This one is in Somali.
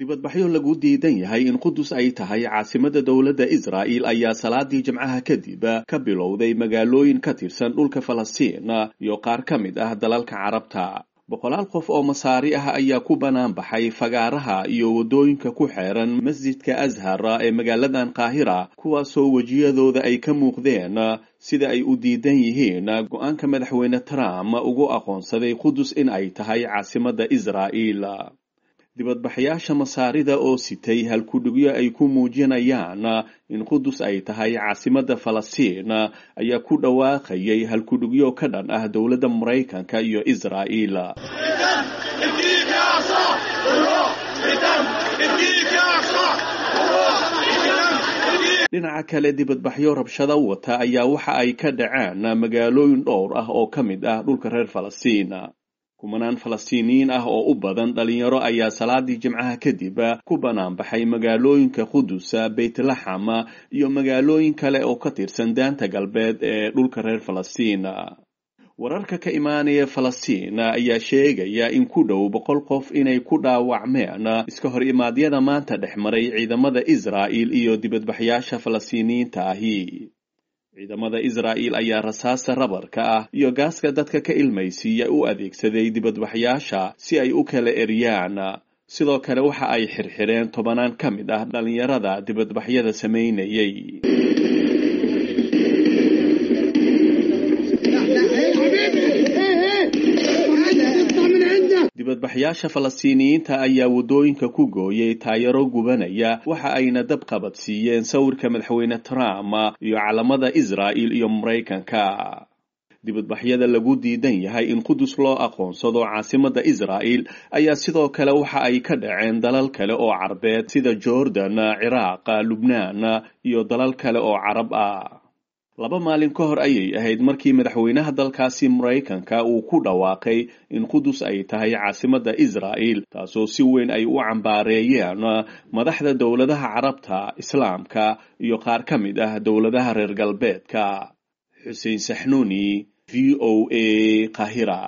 dibadbaxyo lagu diidan yahay in qudus ay tahay caasimada dowladda israa'il ayaa salaadii jimcaha kadib ka bilowday magaalooyin ka tirsan dhulka falastiin iyo qaar ka mid ah dalalka carabta boqolaal qof oo masaari ah ayaa ku bannaan baxay fagaaraha iyo waddooyinka ku xeeran masjidka ashar ee magaaladan qaahira kuwaasoo wejiyadooda ay ka muuqdeen sida ay u diidan yihiin go-aanka madaxweyne trump ugu aqoonsaday qudus in ay tahay caasimadda israa'il dibadbaxyaasha masaarida oo sitay halkudhigyo ay ku muujinayaan in qudus ay tahay caasimadda falastiin ayaa ku dhawaaqayay halkudhigyo ka dhan ah dowladda maraykanka iyo israa'il dhinaca kale dibadbaxyo rabshado wata ayaa waxa ay ka dhaceen magaalooyin dhowr ah oo ka mid ah dhulka reer falastiin kumanaan falastiiniyiin ah oo u badan dhalinyaro ayaa salaadii jimcaha kadib ku bannaan baxay magaalooyinka qudus beytlaxam iyo magaalooyin kale oo ka tirsan daanta galbeed ee dhulka reer falastiin wararka ka imaanaya falastiin ayaa sheegaya in ku dhow boqol qof inay ku dhaawacmeen iska hor imaadyada maanta dhex maray ciidamada israa'il iyo dibadbaxyaasha falastiiniyiinta ahi ciidamada israa'il ayaa rasaasta rabarka ah iyo gaaska dadka ka ilmaysiiya u adeegsaday dibadbaxyaasha si ay u kala eryaan sidoo kale waxa ay xirxireen tobanaan ka mid ah dhallinyarada dibadbaxyada samaynayay dibadbaxyaasha falastiiniyiinta ayaa waddooyinka ku gooyay taayaro gubanaya waxa ayna dab qabadsiiyeen sawirka madaxweyne trump iyo calamada israa'il iyo maraykanka dibadbaxyada lagu diidan yahay in qudus loo aqoonsado caasimadda israa'il ayaa sidoo kale waxa ay ka dhaceen dalal kale oo carbeed sida jordan ciraaq lubnaan iyo dalal kale oo carab ah laba maalin ka hor ayay ahayd markii madaxweynaha dalkaasi maraykanka uu ku dhawaaqay in qudus ay tahay caasimadda israa'il taasoo si weyn ay u cambaareeyeen madaxda dowladaha carabta islaamka iyo qaar ka mid ah dowladaha reer galbeedka xuseen saxnuuni v o a qahira